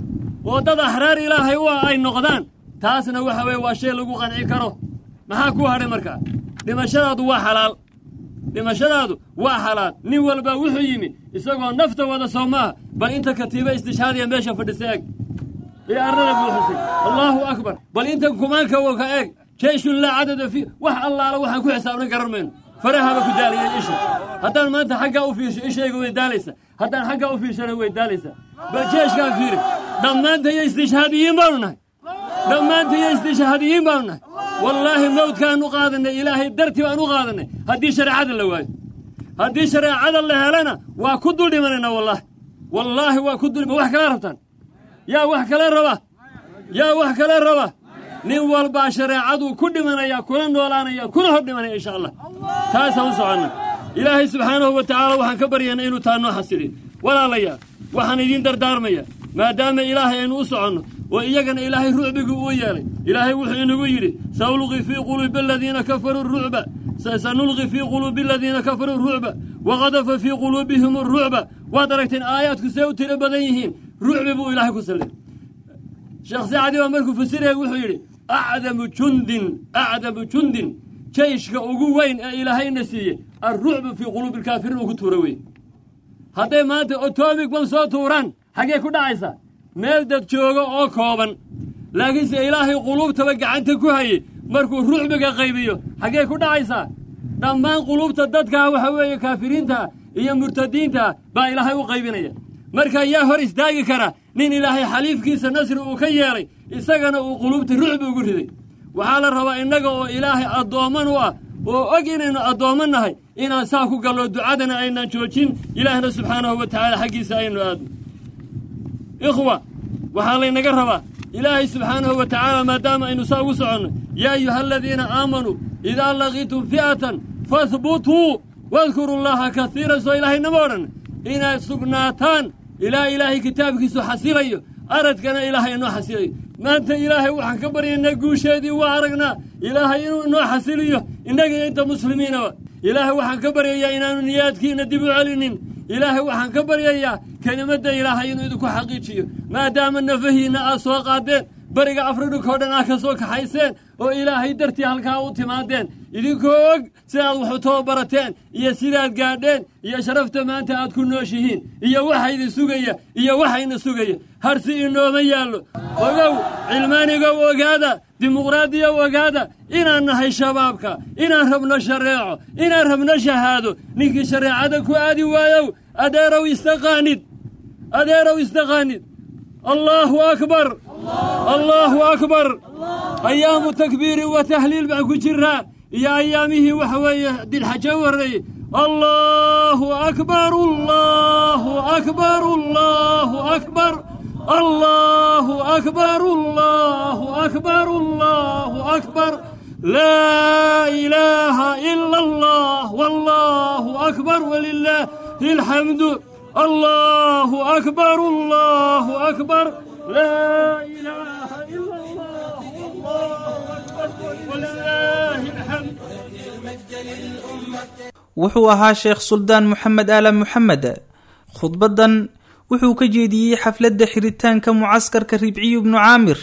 Speaker 5: oo dad axraar ilaahay u ah ay noqdaan taasna waxa weeye waa shay lagu qanci karo maxaa kuu hadhay markaa dhimashadaadu waa xalaal dhimashadaadu waa xalaal nin walba wuxuu yimi isagoo nafta wada soo maaha bal inta katiiba istishhaadiya meesha fadhisa eeg ee arrada buuxisay allaahu akbar bal inta kumaanka wo ka eeg jeyshun laa cadada fii wax allaala waxaan ku xisaabnan garan mayno farahaba ku daaliyay isha haddaan maanta xaggaa u fiirsho ishayga way daalaysa haddaan xaggaa u fiirshana way daalaysaa bal jeeshkaan fiiri dhammaantayo istishhaadiyiin baanu nahay dhammaantayo istishhaadiyiin baanu nahay wallaahi mawdkaan u qaadanay ilaahay dartii baan u qaadanay haddii shareecada la waayo haddii shareecada la helana waa ku dul dhimanaynaa wallaahi wallaahi waa ku dul wax kala rabtaan yaa wax kale raba yaa wax kale raba nin walbaa shareecaduu ku dhimanaya kuna noolaanaya kuna hor dhimanaya insha allah taasaan u soconna ilaahay subxaanahu wa tacaala waxaan ka baryaynaa inuu taa noo xasiliyo walaalayaal waxaan idiin dardaarmaya maadaama ilaahay aynu u soconno oo iyagana ilaahay rucbigu uu yeelay ilaahay wuxuu inagu yidhi saulqi fii quluubi aladiina kafaruu rucba sanulqi fii quluubi aladiina kafaruu rucba waqadafa fii quluubihim rucba waad aragteen aayaadku see u tiro badan yihiin rucbi buu ilaahay ku sallay sheekh sacdi baa markuu fasiraya wuxuu yidhi acdamu jundin acdamu jundin jeyshka ugu weyn ee ilaahayna siiyey alrucbu fii quluubi alkaafiriin uu ku tuura wey hadday maanta otomig bam soo tuuraan xaggee ku dhacaysaa meel dad jooga oo kooban laakiinse ilaahay quluubtaba gacanta ku hayey markuu rucbiga qaybiyo xaggee ku dhacaysaa dhammaan quluubta dadkaa waxa weeye kaafiriintaa iyo murtadiintaa baa ilaahay u qaybinaya marka yaa hor istaagi kara nin ilaahay xaliifkiisa nasri uu ka yeelay isagana uu quluubta rucbi ugu riday waxaa la rabaa innaga oo ilaahay addoomman u ah oo og inaynu addoommo nahay inaan saa ku gallo ducadana aynaan joojin ilaahna subxaanahu wa tacaala xaggiisa aynu aadno ikhwa waxaa laynaga rabaa ilaahay subxaanahu wa tacaala maadaama aynu saa ugu soconno yaa ayuha aladiina aamanuu idaa laqiitum fi'atan fahbutuu wadkuru llaha kasiiran soo ilaahaynama odhan inaad sugnaataan ilaa ilaahay kitaabkiisu xasilayo aradkana ilaahay inoo xasilayo maanta ilaahay waxaan ka baryaynaa guusheedii waa aragnaa ilaahay inuu inoo xasiliyo innaga iyo inta muslimiinaba ilaahay waxaan ka baryayaa inaanu niyaadkiina dib u celinin ilaahay waxaan ka baryayaa kelimadda ilaahay inuu idinku xaqiijiyo maadaama nafahiinna aad soo qaadeen beriga afrikoo dhan ah ka soo kaxayseen oo ilaahay dartii halkaa u timaadeen idinkoo og sidaad wax u tababarateen iyo sidaad gaadheen iyo sharafta maanta aad ku nooshihiin iyo waxa idin sugaya iyo waxayna sugaya harsi inooma yaallo ogow cilmaanigow ogaada dimuqraadiyow ogaada inaan nahay shabaabka inaan rabno shareeco inaan rabno shahaado ninkii shareecada ku aadi waayow adeerow istaqaanid adeerow istaqaanid allaahu akbar allaahu akbar ayaamu takbiiri wa tahliil baan ku jiraa iyo ayaamihii waxa weeye dilxajo u horreeyey allaahu akbar allaahu akbar allaahu akbar allaahu akbar allaahu akbar allaahu akbar laa ilaaha ila allah wallaahu akbar walilaahi alxamdu allaahu akbar allaahu akbar laa ilaaha ila allah wallaahu akbar walilaahi alxamd
Speaker 2: wuxuu ahaa sheekh suldaan moxamed aala moxamed khudbaddan wuxuu ka jeediyey xafladda xiritaanka mucaskarka ribciyu bnu caamir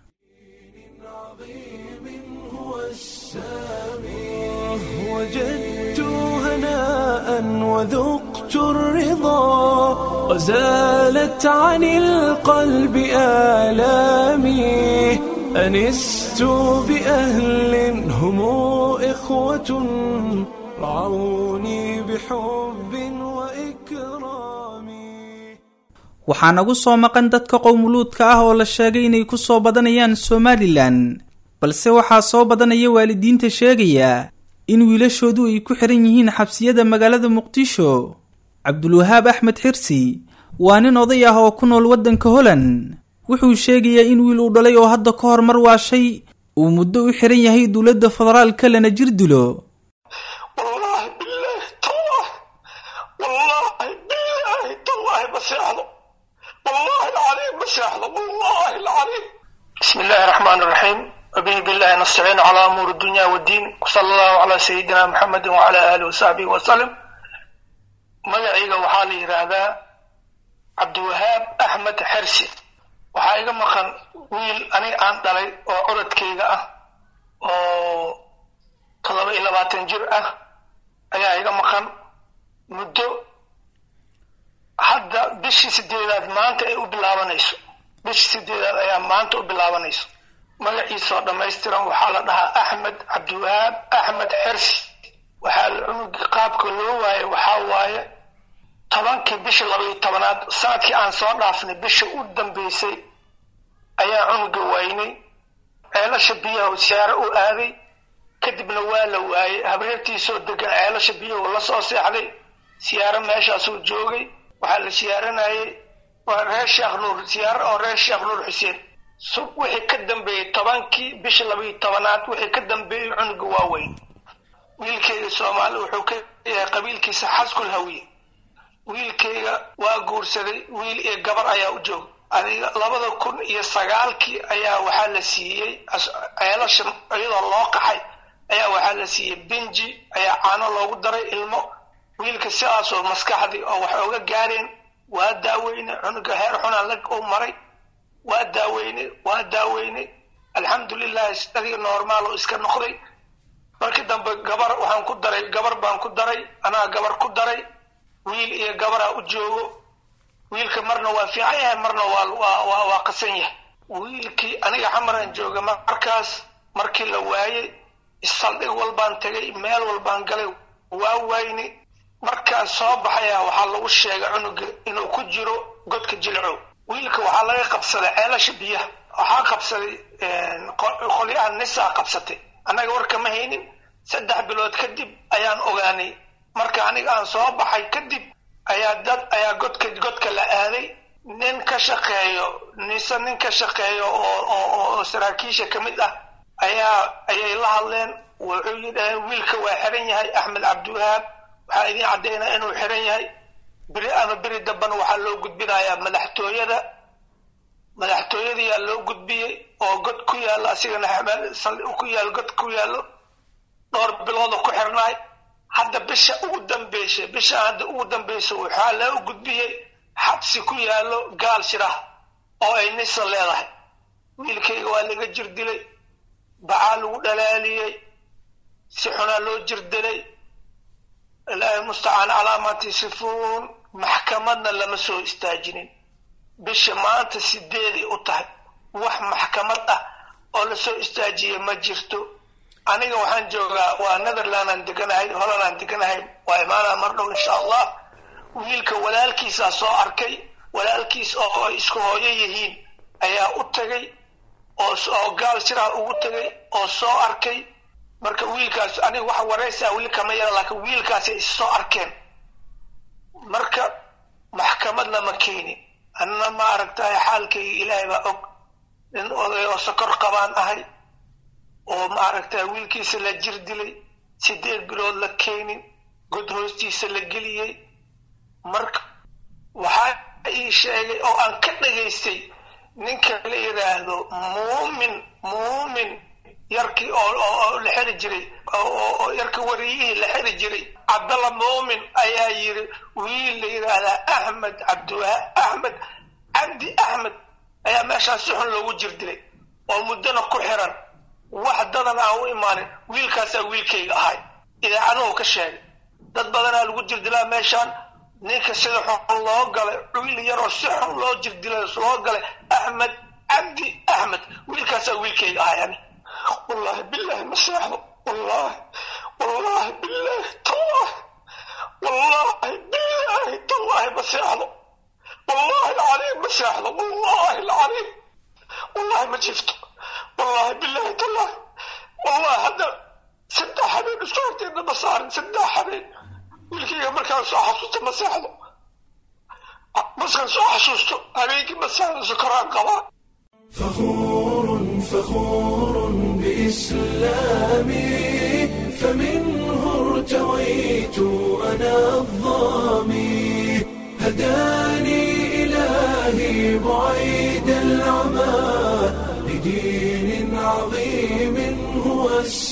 Speaker 1: هو السامي وجدت هناء وذقت الرضا وزالت عن القلب آلامي أنست بأهل هم إخوة رعوني بحب وإكرام
Speaker 2: waxaa nagu soo maqan dadka qowmuluudka ah oo la sheegay inay ku soo badanayaan somalilan balse waxaa soo badanaya waalidiinta sheegaya in wiilashoodu ay ku xihan yihiin xabsiyada magaalada muqdisho cabdulwahaab axmed xirsi waa nin oday ah oo ku nool waddanka holand wuxuu sheegayaa in wiil uu dhalay oo hadda ka hor mar waashay uu muddo u xihan yahay dowladda federaalka lana jir dilo
Speaker 7: والله بالله تالله والله بالله تالله بسيحظه والله العظيم بسيحظه والله العظيم بسم الله الرحمن الرحيم وبه بالله نستعين على أمور الدنيا والدين وصلى الله على سيدنا محمد وعلى آله وصحبه وسلم magacayga waxaa la yidhaahdaa cabdiwahaab axmed xersi waxaa iga maqan wiil aniga aan dhalay oo curadkayga ah oo toddoba iyo labaatan jir ah ayaa iga maqan muddo hadda bishii sideedaad maanta ay u bilaabanayso bishii sideedaad ayaa maanta u bilaabanayso magaciisa oo dhammaystiran waxaa la dhahaa axmed cabdiwahaab axmed xersi waxaa la cunugi qaabka loo waaye waxaa waaye tobankii bisha labaiyo tobanaad sanadkii aan soo dhaafnay bisha u dambeysay ayaa cunuga waynay ceelasha biyaha siyaaro u aaday kadibna waa la waayey habreertiisoo degan ceelasha biyahu la soo seexday siyaaro meeshaasuu joogay waxaa la siyaaranayay waa reer sheekh nuur siyaaro oo reer sheekh nuur xuseen sub wixii ka dambeeyey tobankii bisha labaiyo tobanaad wixii ka dambeeyey cunuga waa weyn wiilkayga soomaali wuxuu ka yahay qabiilkiisa xaskul hawiye wiilkayga waa guursaday wiil iyo gabar ayaa u joog adiga labada kun iyo sagaalkii ayaa waxaa la siiyey ceelasha iyadoo loo qaxay ayaa waxaa la siiyey benji ayaa caano loogu daray ilmo wiilka sidaasoo maskaxdii oo wax oga gaareen waa daaweyne cunuga heer xunaan la u maray waa daaweyne waa daaweyne alxamdulilahi adiga normaal oo iska noqday markii dambe gabar waxaan ku daray gabar baan ku daray anaa gabar ku daray wiil iyo gabaraa u joogo wiilka marna waa fiican yahay marna waa waa waa qasan yahay wiilkii aniga xamaraan jooga markaas markii la waayey saldhig walbaan tegay meel walbaan galay waa wayni markaan soo baxaya waxaa lagu sheegay cunuga inuu ku jiro godka jilcow wiilka waxaa laga qabsaday ceelasha biyaha waxaa qabsaday qolyaha nisaa qabsatay annaga warka ma haynin saddex bilood kadib ayaan ogaanay marka aniga aan soo baxay kadib ayaa dad ayaa godka godka la aaday nin ka shaqeeyo nise nin ka shaqeeyo oo oo oo saraakiisha ka mid ah ayaa ayay la hadleen wuxuu yidhaaheen wiilka waa xiran yahay axmed cabdiwahaab waxaa idiin caddaynaa inuu xiran yahay beri ama beri dambana waxaa loo gudbinayaa madaxtooyada madaxtooyadayaa loo gudbiyey oo god ku yaallo asigana ku yaal god ku yaallo dhowr bilooda ku xirnaay hadda bisha ugu dambeysay bisha hadda ugu dambaysa waxaa loo gudbiyey xabsi ku yaallo gaal shirah oo ay nisa leedahay wiilkayga waa laga jir dilay bacaa lagu dhalaaliyey si xunaa loo jir dilay ilaahay mustacaan calaa maa tasifuun maxkamadna lama soo istaajinin bisha maanta sideeday u tahay wax maxkamad ah oo lasoo istaajiyey ma jirto aniga waxaan joogaa waa netherlandaan deganahay hollandaan deganahay waa imaanaa mar dhow insha allah wiilka walaalkiisaa soo arkay walaalkiis oo ay isku hooyo yihiin ayaa u tagay oo oo gaal siraa ugu tagay oo soo arkay marka wiilkaas aniga waxa waraysaa weli kama yara laakiin wiilkaasay is soo arkeen marka maxkamad lama keenin anna ma aragtahay xaalkayga ilaahay baa og nin oday oo sokor qabaan ahay oo ma aragtahay wiilkiisa la jir dilay sideed bilood la keenin god hoostiisa la geliyey marka waxaa ii sheegay oo aan ka dhagaystay ninka la yidhaahdo muumin muumin yarkii oo la xiri jiray oo yarka wariyihii la xiri jiray cabdalla muumin ayaa yidhi wiil la yidhaahdaa axmed cabdiwaha axmed cabdi axmed ayaa meeshaan si xun loogu jir dilay oo muddona ku xiran wax dadan aan u imaanin wiilkaasaa wiilkayga ahay idaacaduhu ka sheegay dad badanaa lagu jir dilaa meeshaan ninka sida xun loo galay wiil yaroo si xun loo jir dilay loo galay axmed cabdi axmed wiilkaasaa wiilkayga ahay ani wallaahi bilaahi ma seexdo wallaahi wallaahi bilaahi tallaahi wallaahi bilaahi tallaahi ma seexdo wallaahi alcaliim ma seexdo wallaahi alcaliim wallaahi ma jifto wallaahi bilaahi tallaahi wallaahi hadda saddex habeen isku horteedna ma saarin saddex habeen wiilkayga markaan soo xasuusto ma seexdo markaan soo xasuusto habeenkii ma seexdo sokoraan qabaa
Speaker 1: فخور فخور بإسلامي فمنه ارتويت أنا الظامي هداني إلهي بعيد العمى لدين عظيم هو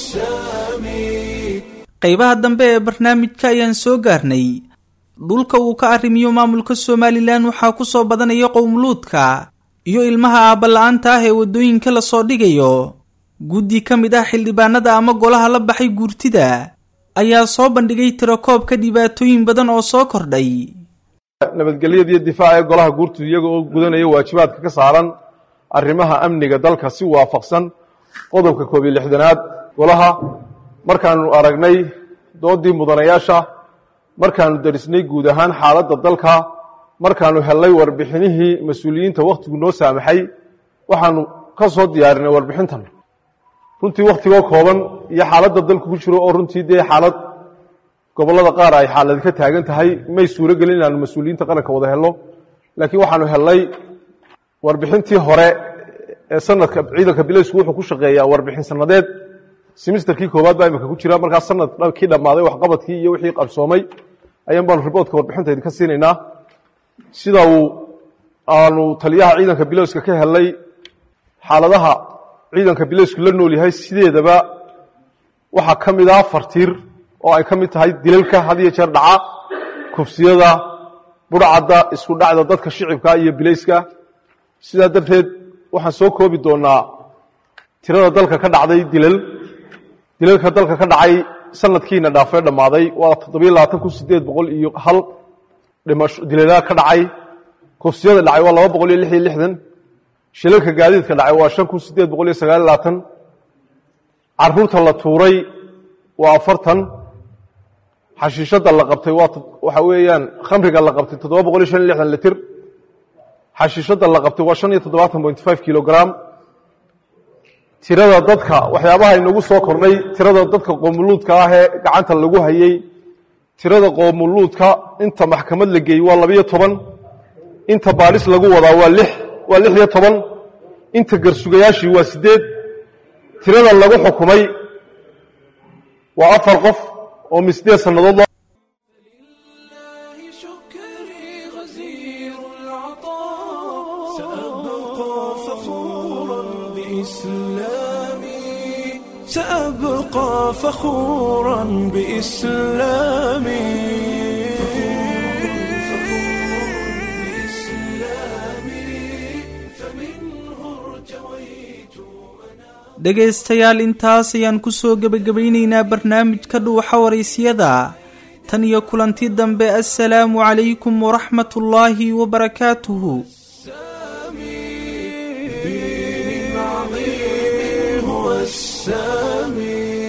Speaker 1: السامي
Speaker 2: qaybaha dambe ee barnaamijka ayaan soo gaarnay dhulka uu ka arrimiyo maamulka somalilan waxaa ku soo badanaya qowmuluudka iyo ilmaha aabala-aanta ah ee waddooyinka lasoo dhigayo guddi ka mid ah xildhibaanada ama golaha la baxay guurtida ayaa soo bandhigay tirakoobka dhibaatooyin badan oo soo kordhay
Speaker 8: nabadgelyada iyo difaaca ee golaha guurtida iyaga oo gudanaya waajibaadka ka saaran arrimaha amniga dalka si waafaqsan qodobka koob iyo lixdanaad golaha markaanu aragnay doodii mudanayaasha markaanu darisnay guud ahaan xaaladda dalka markaanu hellay warbixinihii mas-uuliyiinta wakhtigu noo saamaxay waxaanu ka soo diyaarinay warbixintan runtii wakhtigoo kooban iyo xaaladda dalku ku jiro oo runtii dee xaalad gobollada qaar ay xaalad ka taagan tahay may suuro gelin inaanu mas-uuliyiinta qaranka wada helno laakiin waxaanu hellay warbixintii hore ee sanadka ciidanka bilaysku wuxuu ku shaqeeyaa warbixin sanadeed simisterkii koowaad baa imika ku jira markaas sanadkii dhammaaday waxqabadkii iyo wixii qabsoomay ayaan baanu riboortka warbixinta idinka siinaynaa sida uu aanu taliyaha ciidanka bilowska ka helnay xaaladaha ciidanka bilowsku la nool yahay sideedaba waxaa ka mid ah fartiir oo ay ka mid tahay dilalka had iyo jeer dhaca kufsiyada budhcadda isku dhacda dadka shicibka iyo bilayska sidaa darteed waxaan soo koobi doonaa tirada dalka ka dhacday dilal dilalka dalka ka dhacay sanadkiina dhaafee dhammaaday waa toddobiyo labaatan kun sideed boqol iyo hal dhimasho dilalaad ka dhacay kufsiyada dhacay waa laba boqol iyo lix iyo lixdan shilalka gaadiidka dhacay waa shan kun sideed boqol iyo sagaal iyo labaatan caruurta la tuuray waa afartan xashiishadda la qabtay waa waxa weeyaan khamriga la qabtay toddoba boqol iyo shan iyo lixdan litir xashiishadda la qabtay waa shan iyo toddobaatan point five kilogram tirada dadka waxyaabaha inagu soo kordhay tirada dadka qoomuluudka ah ee gacanta lagu hayey tirada qoomuluudka inta maxkamad la geeyey waa labiyo toban inta baadhis lagu wadaa waa lix waa lix iyo toban inta garsugayaashii waa siddeed tirada lagu xukumay waa afar qof oo mi siddeed sannadood loo
Speaker 1: لله شكري غزير العطاء سأبقى فخورا بإسلامي سأبقى فخورا بإسلامي فمنه ارتويت
Speaker 2: dhegaystayaal intaas ayaan kusoo gebagabaynaynaa barnaamijka dhuuxa waraysiyada tan iyo kulanti dambe assalaamu calaykum waraxmatullaahi wabarakaatuhu
Speaker 1: دين عظيم هو السامي